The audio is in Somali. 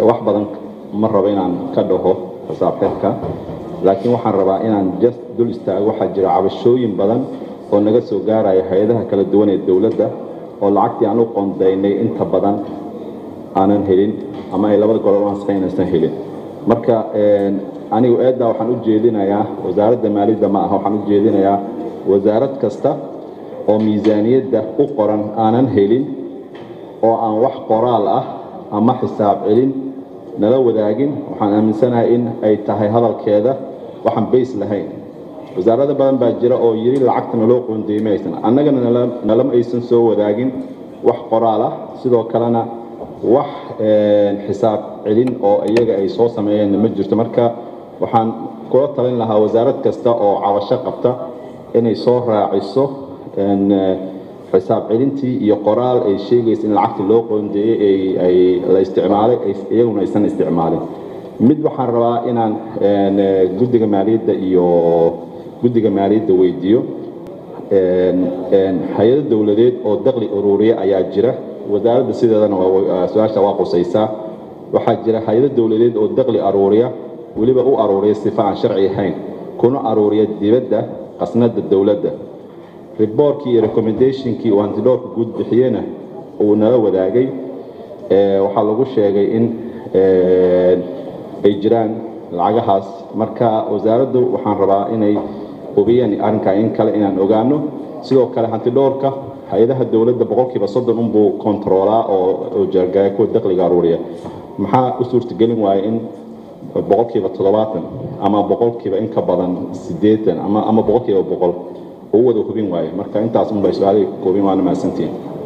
wax badan ma rabo inaan ka dhaho xisaab xidhka laakiin waxaan rabaa inaan just dul istaago waxaa jira cabashooyin badan oo naga soo gaaraya hay-adaha kala duwan ee dowladda oo lacagtii aan u qoondaynay inta badan aanan helin ama ay labada gobol ansixin aysan helin marka anigu eeddaa waxaan u jeedinayaa wasaaradda maaliyadda ma aha waxaan u jeedinayaa wasaarad kasta oo miisaaniyadda u qoran aanan helin oo aan wax qoraal ah ama xisaab celin nala wadaagin waxaan aaminsanahay in ay tahay hadalkeeda waxaan bays lahayn wasaarado badan baa jira oo yiri lacagta naloo qoondeeyey ma aysan annagana nalama aysan soo wadaagin wax qoraal ah sidoo kalena wax xisaab celin oo iyaga ay soo sameeyeen ma jirto marka waxaan kula talin lahaa wasaarad kasta oo cabasho qabta inay soo raaciso xisaab celintii iyo qoraal ay sheegaysa in lacagta loo qoondeeyey ay la isticmaalay iyaguna aysan isticmaalin mid waxaan rabaa inaan guddiga maaliyadda iyo guddiga maaliyadda weydiiyo hay-ado dowladeed oo daqli ururiya ayaa jira wasaaradda sideedana su-aasha waa qusaysaa waxaa jira hay-ado dowladeed oo daqli aruuriya weliba u aruuriya sifa aan sharci ahayn kuna aruuriya dibadda qasnada dowladda riboorkii iyo recommendationkii uu hantidhoorka guud bixiyena uu nala wadaagay waxaa lagu sheegay in ay jiraan lacagahaas marka wasaaraddu waxaan rabaa inay hubiyaan arrinkaa in kale inaan ogaano sidoo kale hantidhoorka hay-adaha dowladda boqolkiiba soddon unbuu kontaroolaa oo jargaya kuwa daqliga aruuriya maxaa u suurtagelin waaya in boqolkiiba toddobaatan ama boqolkiiba in ka badan siddeetan ama ama boqolkiiba boqol uu wada hubin waayo marka intaas unbay su-aalihii hubin waana mahadsantihin